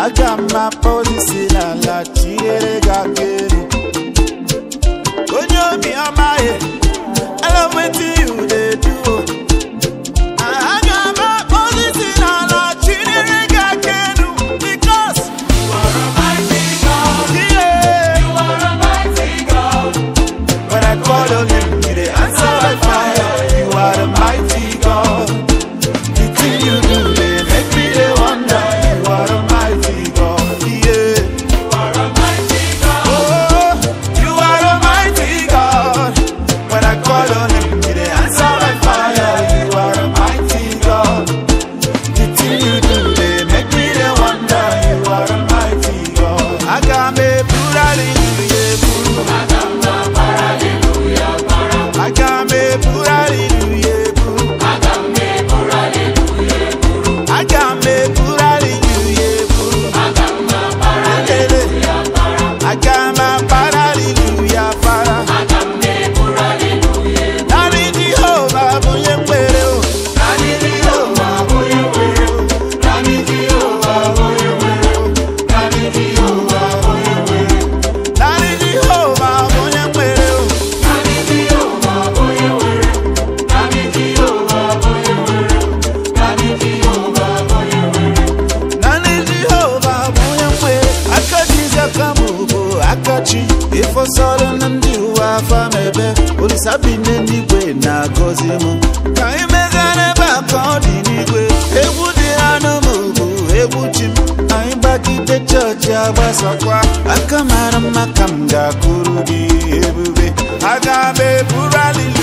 aga m akpọzi si n'ala tinyere gị aka elu onye obi ọmaghị I love wetin you dey do aga m akpọzi si n'ala tinyere gị aka elu because yeah, when I call on you you dey answer by fire you are the mighty God the thing you do dey make me dey wonder you are the mighty God yeah. Oh, you are a mighty God. When I call on you, you dey answer by fire. You are a mighty God. The thing you do, they make me dey wonder. You are a mighty God. Agame purali nuyebu. Agame purali nuyebu. Agame purali nuyebu. Ekele. Agama hallelujah para. Nani Jehovah bunye mwere o. Nani Jehovah bunye mwere o. Nani Jehovah bunye mwere o. Nani Jehovah bunye mwere o. Nani Jehovah bunye mwere o. Nani Jehovah bunye mwere o. Nani Jehovah bunye mwere o. Nani Jehovah bunye mwere o. Nani Jehovah bunye mwere aka Jizọs bụ akachi ịfọsọrọ na ndị ụwa afọ mebe olisa bi n'eluigwe na-agọzi m ka anyị megara ebe a ka ọ dị n'igwe egwu dị anụ m bụ egwu chi m anyị gbagide chọọchị agbasakwa aka mara mma ka m ga-akụrụ gị ebube aga m eburu alili